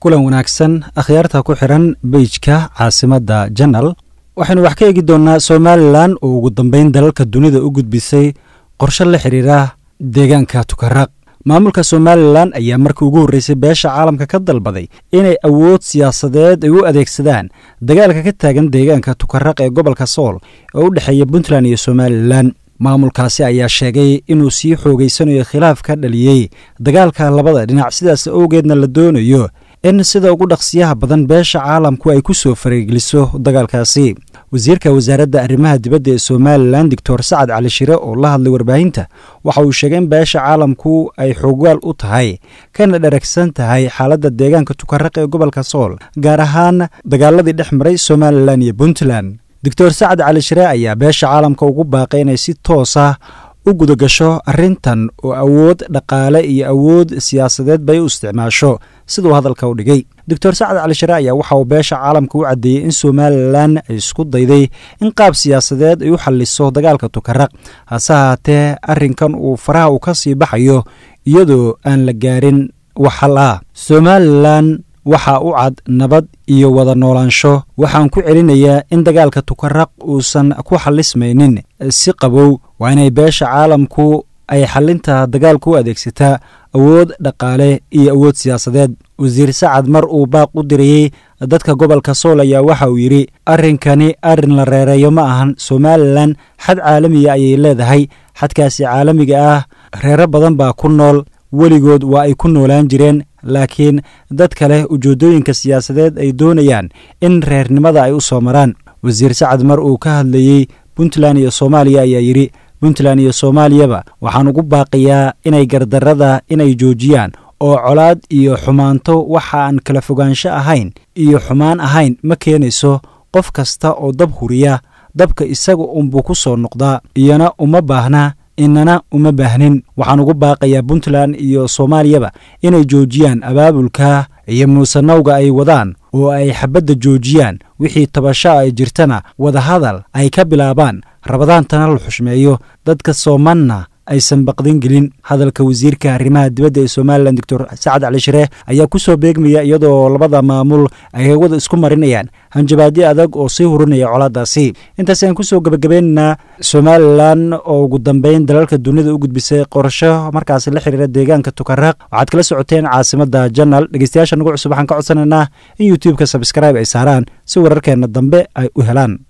kulan wanaagsan akhyaarta ku xiran beijka caasimadda janal waxaynu wax ka eegi doonnaa somalilan oo ugu dambeyn dalalka dunida u gudbisay qorshe la xidhiira deegaanka tukaraq maamulka somalilan ayaa markii ugu horreysay beesha caalamka ka dalbaday inay awood siyaasadeed ay u adeegsadaan dagaalka ka taagan deegaanka tukaraq ee gobolka sool oo u dhexeeya puntland iyo somalilan maamulkaasi ayaa sheegay inuu sii xoogeysanayo khilaaf ka dhaliyey dagaalka labada dhinac sidaas awgeedna la doonayo in sida ugu dhaqsiyaha badan beesha caalamku ay ku soo faraygeliso dagaalkaasi wasiirka wasaaradda arrimaha dibadda ee somalilan doctor sacad cali shire oo la hadlay warbaahinta waxa uu sheegay in beesha caalamku ay xoogaal u tahay kana dharagsan tahay xaaladda deegaanka tukaraq ee gobolka sool gaar ahaan dagaaladii dhex maray somalilan iyo puntland doctor sacad cali shire ayaa beesha caalamka ugu baaqay inay si toos ah u gudagasho arrintan oo awood dhaqaale iyo awood siyaasadeed bay u isticmaasho siduu hadalka u dhigay doctor sacad cali shire ayaa waxa uu beesha caalamka u caddeeyey in somalilan ay isku dayday in qaab siyaasadeed ay u xalliso dagaalka tukaraq hase haatee arrinkan uu faraha uu ka sii baxayo iyadoo aan la gaarin waxal ah somalilan waxaa u cad nabad iyo wada noolaansho waxaan ku celinayaa in dagaalka tukaraq uusan ku xallismaynin si qabow waa inay beesha caalamku ay xalinta dagaalka u adeegsataa awood dhaqaale iyo awood siyaasadeed wasiir sacad mar uu baaq u dirayey dadka gobolka sool ayaa waxa uu yidhi arrinkani arrin la reereeyo ma ahan somalilan xad caalamiya ayay leedahay xadkaasi caalamiga ah reero badan baa ku nool weligood waa ay ku noolaan jireen laakiin dad kale ujeeddooyinka siyaasadeed ay doonayaan in reernimada ay u soo maraan wasiir sacad mar uu ka hadlayey puntland iyo soomaaliya ayaa yidhi puntland iyo soomaaliyaba waxaan ugu baaqiyaa inay gardarrada inay joojiyaan oo colaad iyo xumaanto waxa aan kala fogaansho ahayn iyo xumaan ahayn ma keenayso qof kasta oo dab huriya dabka isaga unbuu ku soo noqdaa iyona uma baahna inana uma baahnin waxaan ugu baaqayaa puntland iyo soomaaliyaba inay joojiyaan abaabulka iyo muusanowga ay wadaan oo ay xabadda joojiyaan wixii tabasho ay jirtana wadahadal ay ka bilaabaan rabadaantana la xushmeeyo dadka soomanna aysan baqdin gelin hadalka wasiirka arrimaha dibadda ee somalilan doctor sacad cali shire ayaa ku soo beegmaya iyadoo labada maamul ay hawada isku marinayaan hanjabaadyo adag oo sii hurinaya colaadaasi intaas ayaan kusoo gebagabeynaynaa somalilan oo ugu dambeyn dalalka dunida u gudbisay qorasho markaasi la xiriira deegaanka tukaraq waxaad kala socoteen caasimadda janal dhegeystayaasha nagu cusub waxaan ka codsanaynaa in youtube-ka sabskraibe ay saaraan si wararkeenna dambe ay u helaan